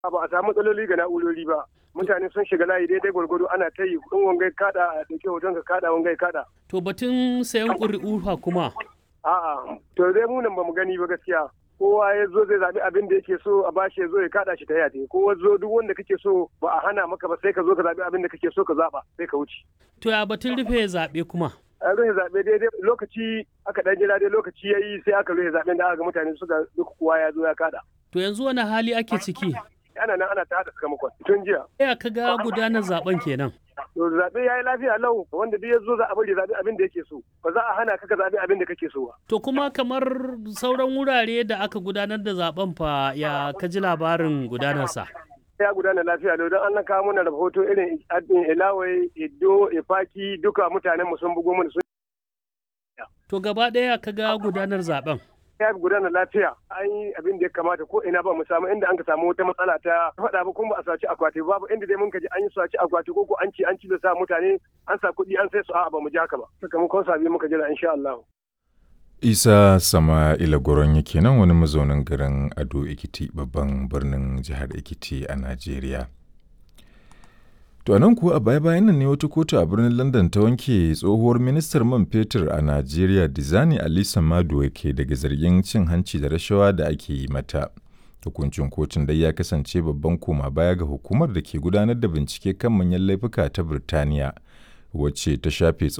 ba a samu matsaloli ga na'urori ba mutane sun shiga layi daidai gwargwado ana ta yi in wangai kada a dauke hoton ka kada wangai kada To batun sayan ƙuri'u fa kuma. a'a to dai mu nan bamu gani ba gaskiya kowa ya zo zai zaɓi abin da yake so a bashi ya zo ya kada shi ta yate kowa zo duk wanda kake so ba a hana maka ba sai ka zo ka zaɓi abin da kake so ka zaɓa sai ka wuce To ya batun rufe zaɓe kuma. an rufe zaɓe daidai lokaci aka ɗan jira dai lokaci ya yi sai aka rufe zaɓen da aka ga mutane suka duk kowa ya zo ya kada To yanzu wani hali ake ciki? ana nan ana ta haɗa sakamakon tun jiya Ya ka ga gudanar zaben kenan. to zaɓe ya yi lafiya lau wanda duk ya zo za a bari zaɓi abin da yake so ba za a hana ka ka zaɓi abin da kake so ba To kuma kamar sauran wurare da aka gudanar da zaben fa ya ka ji labarin gudanarsa. ya gudana lafiya lau don an kawo mana rahoto irin adin ilawai iddo ifaki duka mutanen mu sun bugo mana sun To gaba ɗaya ka ga gudanar zaben. ya gudana lafiya an yi abin da ya kamata ko ina ba mu samu inda an ka samu wata matsala ta faɗa ba kuma ba a saci akwati babu inda dai mun ka ji an yi saci akwati ko ko an ci an ci da sa mutane an sa kuɗi an sai su a'a ba mu ji haka ba sakamakon sabi muka jira insha Allah Isa Sama'ila Goron yake nan wani mazaunin garin Ado Ekiti babban birnin jihar Ekiti a Najeriya. To a nan kuwa a baya-bayan nan ne wata kotu a birnin London ta wanke tsohuwar ministar man fetur a Najeriya Dizani Alisa Maduwa ke daga zargin cin hanci da rashawa da ake yi mata. Hukuncin kotun dai ya kasance babban koma baya ga hukumar da ke gudanar da bincike kan manyan laifuka ta Birtaniya, wacce ta shafe